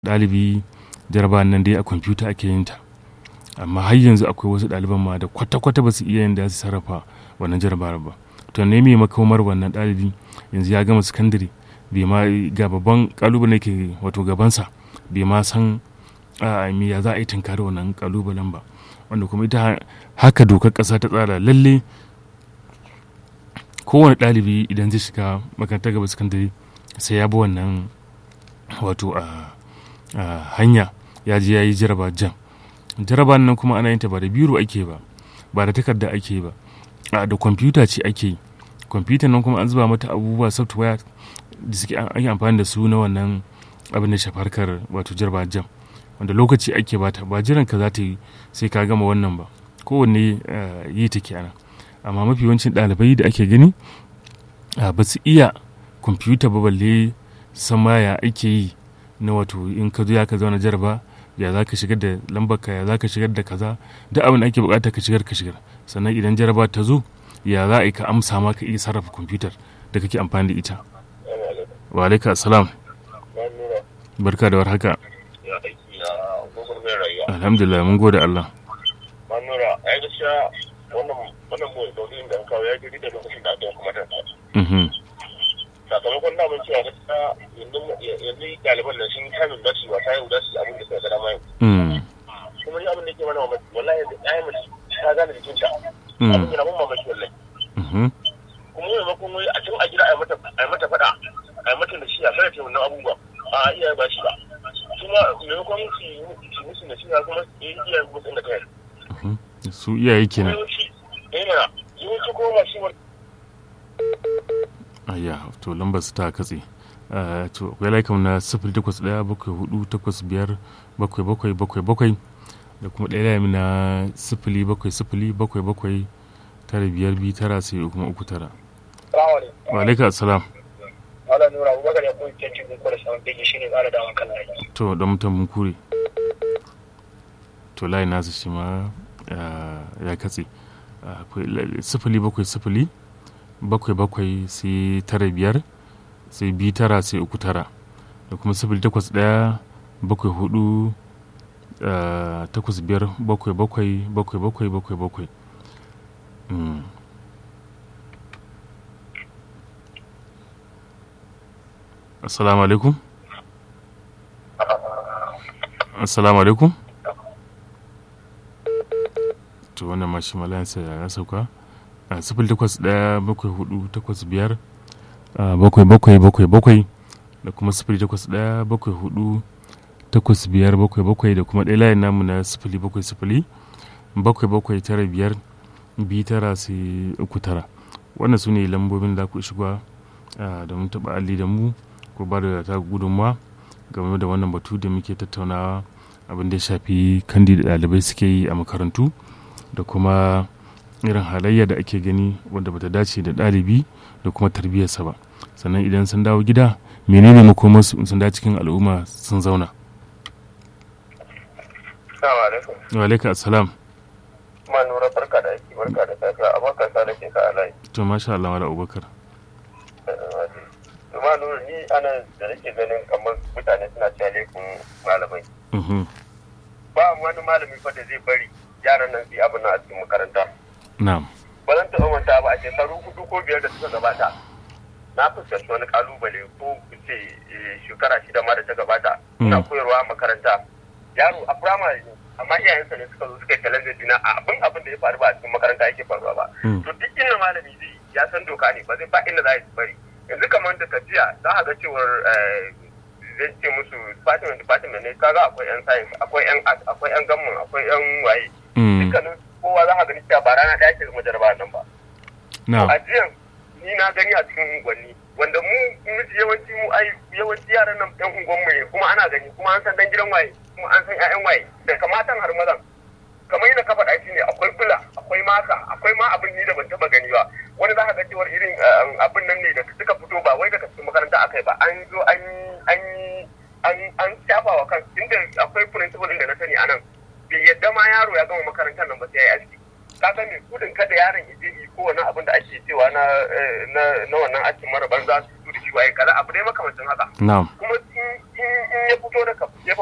ɗalibi jarabawan nan dai a kwamfuta ake yin ta amma har yanzu akwai wasu ɗaliban ma da kwata-kwata ba su iya yin da su sarrafa wannan jarabawar ba to ne mai makomar wannan ɗalibi yanzu ya gama sakandare bai ma ga babban kalubale ke wato gabansa bai ma san me ya za a yi tunkari wannan kalubalen ba wanda kuma ita haka dokar ƙasa ta tsara lalle kowane ɗalibi idan zai shiga makarantar gaba sakandare sai ya bi wannan wato a hanya ya je ya yi jaraba jam jaraba nan kuma ana yin ta ba da biro ake ba ba da takarda ake ba da kwamfuta ce ake yi kwamfuta nan kuma an zuba mata abubuwa software da suke ake amfani da su na wannan abin da shafarkar wato jaraba jam wanda lokaci ake bata ba jiran ka za ta yi sai ka gama wannan ba kowanne yi ta kenan amma mafi yawancin ɗalibai da ake gani ba su iya kwamfuta ba balle sama ya ake yi na wato in ka zo ya ka zauna jaraba ya za ka shigar da lambarka ya za ka shigar da kaza duk abin da ake bukata ka shigar ka shigar sannan idan jaraba ta zo ya za a yi ka amsa ma ka iya sarrafa kwamfutar da kake amfani da ita wa alaika assalam barka da warhaka alhamdulillah mun gode Allah manura ai gaskiya wannan wannan mu da da kawo ya gidi da lokacin da aka kuma ta sakamakon da mun cewa gaskiya yanzu yanzu ɗaliban nan sun kamin da su wata yau da su abin da suka gada mai kuma ni abin da ke mana mamaki wallahi yanzu ɗaya mace ta gane jikinta abin da mun mamaki wallahi kuma maimakon wai a tun a gida a yi mata faɗa a yi mata da shi a fara ce wannan abubuwa a iya ba shi ba kuma maimakon su yi musu da shi kuma su yi iya musu da kai su iyaye kenan yawanci kuma masu ayya to lambar su ta katse to akwai laikam na sifili takwas ɗaya bakwai hudu takwas biyar bakwai bakwai bakwai bakwai da kuma ɗaya layi na sifili bakwai sifili bakwai bakwai tara biyar biyu tara sai kuma uku tara. wa alaika assalam Wala Nura Abubakar ya koyi kyancin gugu da samun bege shi ne tsara damar kan layi. to da mutum mun kure to layi nasu shi ma ya katse sifili bakwai sifili bakwai bakwai sai tara biyar sai biyu tara sai uku tara da kuma sifili takwas ɗaya bakwai hudu takwas biyar bakwai bakwai bakwai bakwai bakwai bakwai assalamu alaikum assalamu alaikum to wannan mashi malayansa ya sauka a sifil takwas ɗaya bakwai hudu takwas biyar bakwai bakwai bakwai bakwai da kuma sifili takwas ɗaya bakwai hudu takwas biyar bakwai bakwai da kuma ɗaya layin namu na sifili bakwai sifili bakwai bakwai tara biyar biyu tara sai uku tara wannan su ne lambobin da ku shiga da mun taɓa alli da mu ko ba da ta gudunmawa game da wannan batu da muke tattaunawa abin da ya shafi kandi da ɗalibai suke yi a makarantu da kuma irin halayya da ake gani wanda bata dace da ɗalibi da kuma tarbiyyarsa ba sannan idan sun dawo gida menene makomarsu sun da cikin al'umma sun zauna wa alaika assalam ma nura barka da aiki barka da safiya abubakar sa da ke ka alayi to masha Allah wala abubakar ma nura ni anan da nake ganin kamar mutane suna cewa laifin malamai ba wani malami fa da zai bari yaran nan su yi abin a cikin makaranta na'am ba zan taɓa manta ba a shekaru hudu ko biyar da suka gabata na fuskanci wani kalubale ko ce shekara shida ma da ta gabata ina koyarwa a makaranta yaro a firamare ne amma iyayensa ne suka zo suka yi challenge dina a abin abin da ya faru ba a cikin makaranta yake faruwa ba to duk inda malami zai ya san doka ne ba zai ba inda za a bari yanzu kamar da tafiya za a ga cewar zai ce musu department department ne kaga akwai yan science akwai yan art akwai yan gamman akwai yan waye dukkanin kowa za a gani cewa ba rana ɗaya ke zama jarabawa nan ba a jiyan ni na gani a cikin unguwanni wanda mu miji yawanci mu ai yawanci yaran nan yan unguwanmu ne kuma ana gani kuma an san dan gidan waye kuma an san ƴaƴan waye da kamatan har mazan kamar yadda ka faɗa shi ne akwai kula akwai maka akwai ma abin ni da ban taɓa gani ba wani za ka ga cewar irin abin nan ne da suka fito ba wai daga cikin makaranta aka yi ba an zo an an an an shafa wa kan inda akwai principal da na sani anan bai yadda ma yaro ya gama makarantar nan ba sai ya yi aski ka san me gudun kada yaron ya je yi ko wani abin da ake cewa na na na wannan askin mara banza su da shi waye kaza abu dai makamancin haka na'am kuma in in ya fito daga